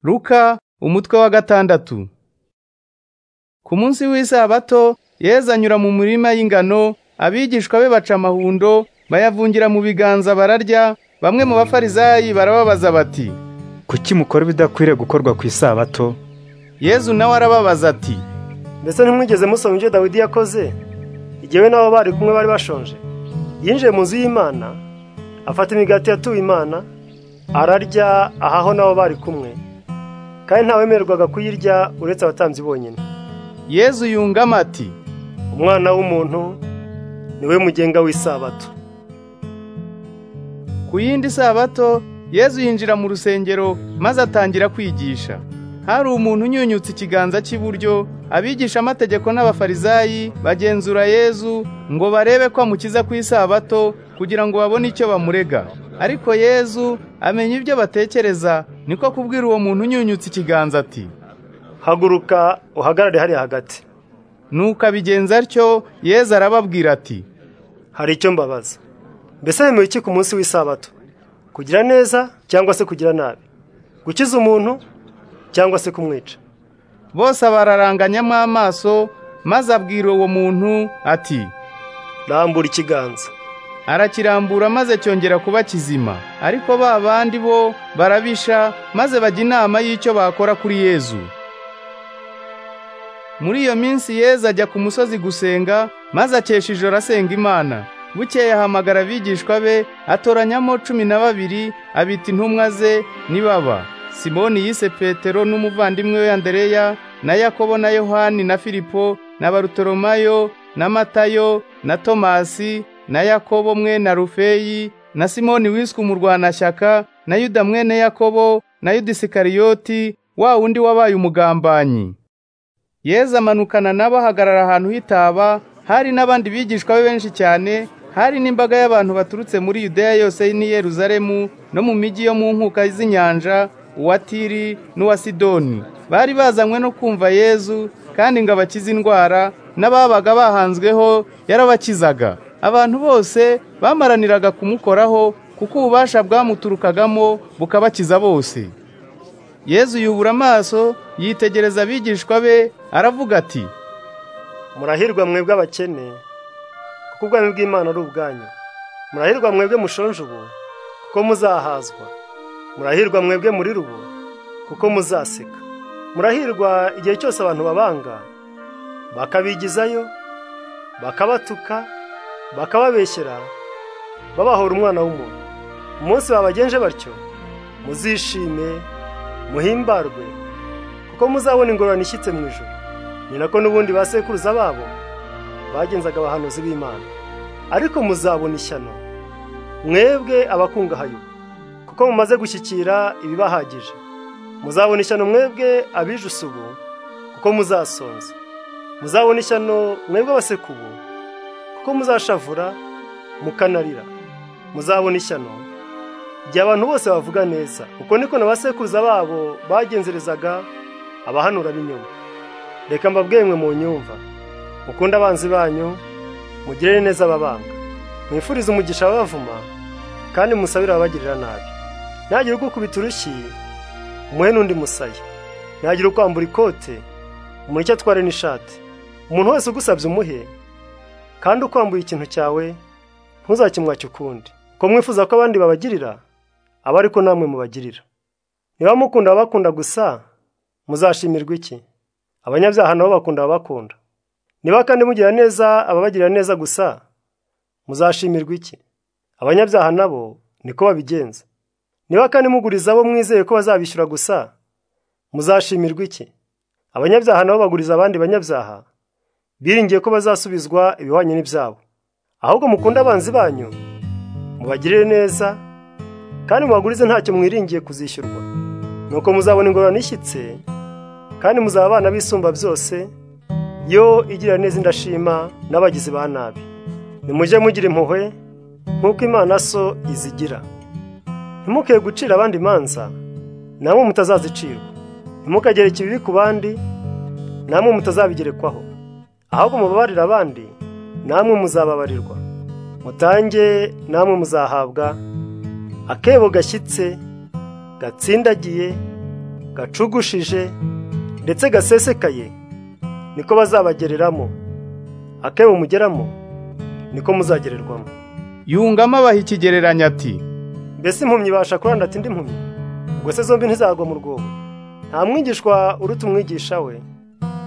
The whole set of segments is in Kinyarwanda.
Luka umutwe wa gatandatu Ku munsi w'isabato Yesu anyura mu murima y'ingano abigishwa be baca amahundo bayavungira mu biganza bararya bamwe mu bafarizayi barababaza bati kuki mukora ibidakwiriye gukorwa ku isabato Yesu nawe arababaza ati mbese ntimwigeze musoma ibyo dawidi yakoze igihe we n'abo bari kumwe bari bashonje yinjiye mu nzu y'imana afata imigati yatuwe imana ararya ahaho n'abo bari kumwe kandi ntawemererwaga kuyirya uretse abatambyi bonyine Yesu yungama ati umwana w'umuntu niwe mugenga w'isabato ku yindi sabato Yesu yinjira mu rusengero maze atangira kwigisha hari umuntu unyunyutse ikiganza cy'iburyo abigisha amategeko n'abafarizayi bagenzura Yesu ngo barebe ko amukiza ku isabato kugira ngo babone icyo bamurega ariko Yesu amenya ibyo batekereza niko kubwira uwo muntu unyunyutse ikiganza ati haguruka uhagarare hariya hagati nuko abigenza atyo Yesu arababwira ati hari icyo mbabaza mbese wemewe iki ku munsi w'isabato kugira neza cyangwa se kugira nabi gukiza umuntu cyangwa se kumwica bose bararanganyamo amaso maze abwira uwo muntu ati rambura ikiganza arakirambura maze cyongera kuba kizima ariko ba bandi bo barabisha maze bajya inama y'icyo bakora kuri Yezu muri iyo minsi Yezu ajya ku musozi gusenga maze akesha ijoro asenga imana bukeye ahamagara abigishwa be atoranyamo cumi na babiri abita intumwa ze nibaba simoni yise petero n'umuvandimwe we andereya na yakobo na yohani na filipo na barutolomayo na matayo na tomasi na yakobo mwene rufeyi na simoni wiswe umurwanashyaka na yuda mwene yakobo na yuda isikariyoti wa wundi wabaye umugambanyi yezu amanukana nabo ahagarara ahantu hitaba hari n'abandi bigishwa be benshi cyane hari n'imbaga y'abantu baturutse muri yudeya yose n'i yeruzalemu no mu mijyi yo mu nkuka z'inyanja uwa tiri n'uwa sidoni bari bazanywe no kumva yezu kandi ngo abakize indwara n'ababaga bahanzweho yarabakizaga abantu bose bamaraniraga kumukoraho kuko ububasha bwamuturukagamo bukabakiza bose yezu yubura amaso yitegereza abigishwa be aravuga ati murahirwa mwebwe abakene kuko ubwami bw'imana ari ubwanyu murahirwa mwebwe mushonje ubu kuko muzahazwa murahirwa mwebwe muri rubu kuko muzaseka murahirwa igihe cyose abantu babanga bakabigizayo bakabatuka bakababeshyera babahora umwana w'umuntu umunsi babagenje batyo muzishime muhimbarwe kuko muzabona ingororano ishyitse mu ijoro ni nako n'ubundi ba sekuruza babo bagenzaga abahanuzi b'imana ariko muzabona ishyano mwebwe abakungahaye ubu kuko mumaze gushyikira ibibahagije muzabona ishyano mwebwe abijuse ubu kuko muzasonza muzabona ishyano mwebwe abaseka ubu kuko muzashavura mukanarira muzabona ishyano igihe abantu bose bavuga neza kuko niko na ba sekuruza babo bagenzerezaga abahanura b'inyuma reka mbabwiye mwe mu nyumva mukunde abanzi banyu mugirire neza ababanga mwifurize umugisha abavuma kandi musabire ababagirira nabi ntagira ugukubita urushyi umuhe n'undi musaya ntagira ukwambura ikote umureke atware n'ishati umuntu wese ugusabye umuhe kandi ukwambuye ikintu cyawe ntuzakimwake ukundi ko mwifuza ko abandi babagirira aba ariko namwe mubagirira niba mukunda ababakunda gusa muzashimirwa iki abanyabyaha nabo bakunda ababakunda niba kandi mugira neza ababagirira neza gusa muzashimirwa iki abanyabyaha nabo niko babigenza niba kandi muguriza abo mwizeye ko bazabishyura gusa muzashimirwa iki abanyabyaha nabo baguriza abandi banyabyaha biringiye ko bazasubizwa ibihwanye n'ibyabo ahubwo mukunde abanzi banyu mubagirire neza kandi mubagurize ntacyo mwiringiye kuzishyurwa nuko muzabona ingororano ishyitse kandi muzaba abana b'isumba byose yo igira neza indashima n'abagizi ba nabi nimujye mugira impuhwe nk'uko imana so izigira ntimuke gucira abandi imanza namwe mutazazicirwa ntimukagereke ibibi ku bandi namwe mutazabigerekwaho ahubwo mubabarire abandi namwe muzababarirwa mutange namwe muzahabwa akebo gashyitse gatsindagiye gacugushije ndetse gasesekaye niko bazabagereramo akebo mugeramo niko muzagererwamo yungamo abaha ikigereranyo ati mbese impumyi ibasha kuranda ati indi mpumyi ubwo se zombi ntizagwa mu rwobo nta mwigishwa uruta umwigisha we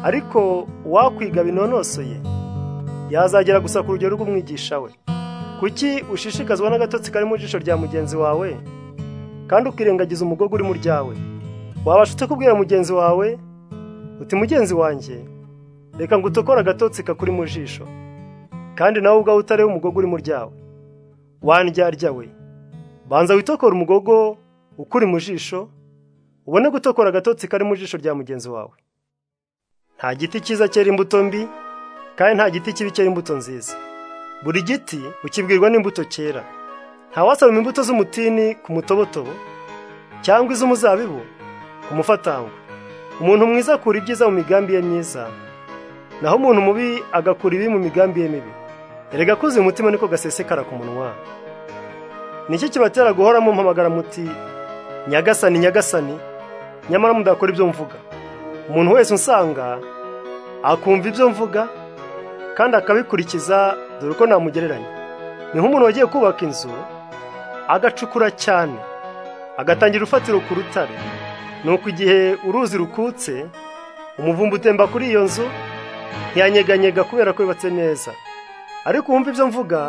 ariko uwakwiga binonosoye yazagera gusa ku rugero rw'umwigisha we kuki ushishikazwa n'agatotsi kari mu jisho rya mugenzi wawe kandi ukirengagiza umugogo uri mu ryawe wabasha ute kubwira mugenzi wawe uti mugenzi wanjye reka ngo utokore agatotsi kakuri mu jisho kandi nawe ubwawe utareba umugogo uri mu ryawe wandyarya we banza witokora umugogo ukuri mu jisho ubone gutokora agatotsi kari mu jisho rya mugenzi wawe nta giti cyiza cyera imbuto mbi kandi nta giti kibi cyera imbuto nziza buri giti ukibwirwa n'imbuto cyera ntawasaroma imbuto z'umutini ku mutobotobo cyangwa iz'umuzabibu ku mufatangwe umuntu mwiza akura ibyiza mu migambi ye myiza naho umuntu mubi agakura ibi mu migambi ye mibi erega kuzi umutima niko gasesekara ku munwa nicyo kibatera guhora mumpamagara muti nyagasani nyagasani nyamara mudakora ibyo mvuga umuntu wese usanga akumva ibyo mvuga kandi akabikurikiza dore uko namugereranya ni nk'umuntu wagiye kubaka inzu agacukura cyane agatangira urufatiro ku rutare nuko igihe uruzi rukutse umuvumba utemba kuri iyo nzu ntiyanyeganyega kubera ko yubatse neza ariko uwumva ibyo mvuga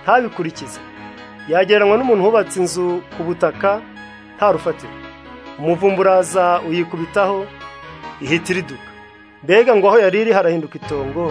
ntabikurikize yagereranywa n'umuntu wubatse inzu ku butaka nta rufatiro umuvumba uraza uyikubitaho ihita iriduka mbega ngo aho yari iri harahinduka itongo